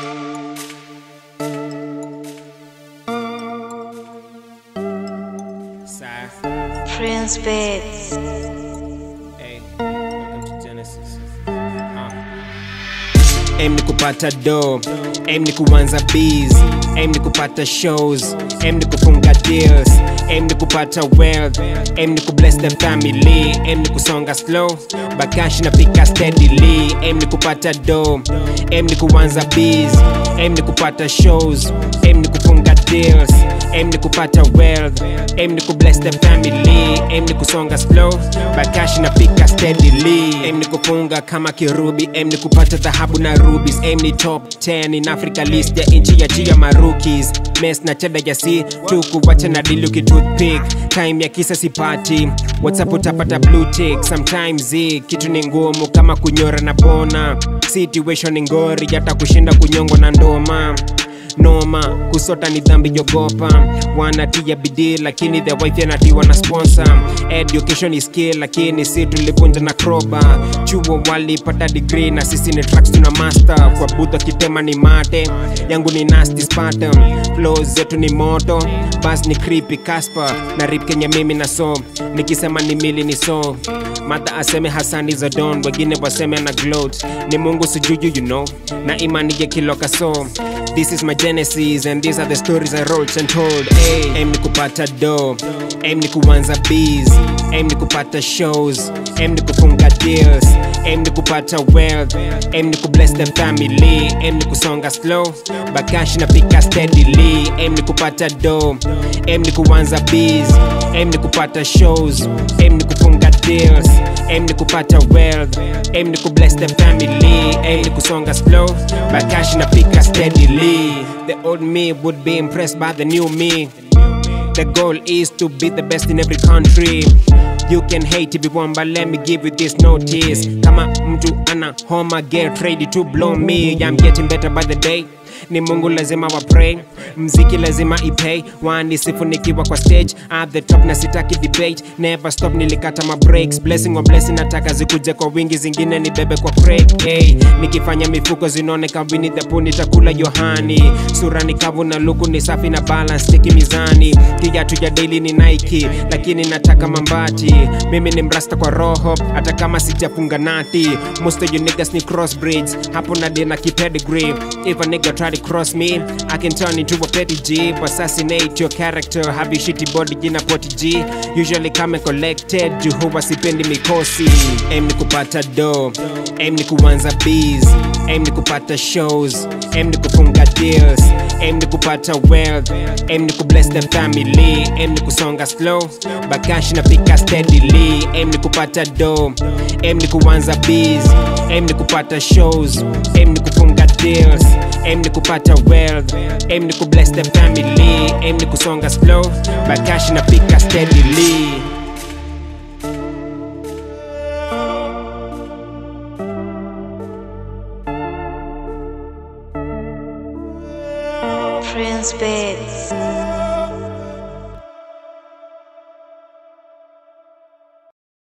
Sci. Prince Bits. Hey, welcome to Genesis. Uh. Aim ni kupata do, aim ni kuanza bees, aim ni kupata shows, aim ni kufunga deals, aim ni kupata wealth, aim ni kubless the family, aim ni kusonga slow, bakashi na pika steadily, aim ni kupata do, aim ni kuanza bees, aim ni kupata shows, aim ni kufunga deals, aim ni kupata wealth, aim ni kubless the family, aim ni kusonga slow, bakashi na pika steadily, aim ni kufunga kama kirubi, aim ni kupata dhahabu na rubies, aim ni top 10 in Africa list ya inchi ya chia marookies, mes na cheda ya si tu kuwacha na diluki toothpick, time ya kisa sipati, whatsapp utapata blue tick, sometimes eh, kitu ni ngumu kama kunyora na bona, situation ni ngori hata kushinda kunyongwa na ndoma noma kusota ni dhambi jogopa wanatia bidii lakini the wife anatiwa na sponsor education is skill lakini si tulivunja na kroba chuo walipata degree na sisi ni tracks tuna master kwa budha kitema ni mate yangu ni nasty spartan flow zetu ni moto bas ni creepy casper na rip kenya mimi na so nikisema ni mili ni so mata aseme hasani za don wengine waseme na gloat ni mungu sijuju you know na imani ya kiloka so This is my genesis and these are the stories I wrote and told. Hey, aim ni kupata do, aim ni kuanza bees, aim ni kupata shows, aim ni kufunga deals, aim ni kupata wealth, aim ni kubless the family, aim ni kusonga slow, bakashi na pika steadily, aim ni kupata do, aim ni kuanza bees, aim ni kupata shows, aim ni kufunga deals, aim ni kupata wealth, aim ni kubless the family, aim ni kusonga slow, bakashi na pika steadily. The old me would be impressed by the new me. The goal is to be the best in every country. You can hate if you want, but let me give you this notice. Kama mtu ana homa, get ready to blow me. I'm getting better by the day. Ni Mungu lazima wa pray, mziki lazima ipay. Wanisifu nikiwa kwa stage at the top na sitaki debate. Never stop, nilikata ma breaks. Blessing on blessing, nataka zikuje kwa wingi, zingine ni bebe kwa crate. Hey, nikifanya mifuko zinaoneka Winnie the Pooh, nitakula Yohani. Sura ni kavu na luku ni safi na balance, tiki mizani. Kiatu ya daily ni Nike, lakini nataka mambati. Mimi ni mrasta kwa roho, hata kama sijafunga nati. Most of you niggas ni crossbreeds, hapo na dena kipedigree. If a nigga try to cross me, I can turn into a petty G. Assassinate your character, have you shitty body jina poti G. Usually come collected, juu huwa sipendi mikosi. Aim ni kupata do, aim ni kuanza bees, aim ni kupata shows, aim ni kufunga deals, aim ni kupata wealth, aim ni kubless the family, aim ni kusonga slow, bakashi na pika steadily, aim ni kupata do, aim ni kuanza bees, aim ni kupata shows, aim ni kufunga deals, aim ni kupata wealth, aim ni kubless the family, aim ni kusonga slow, bakashi na pika steadily. Prince Bits.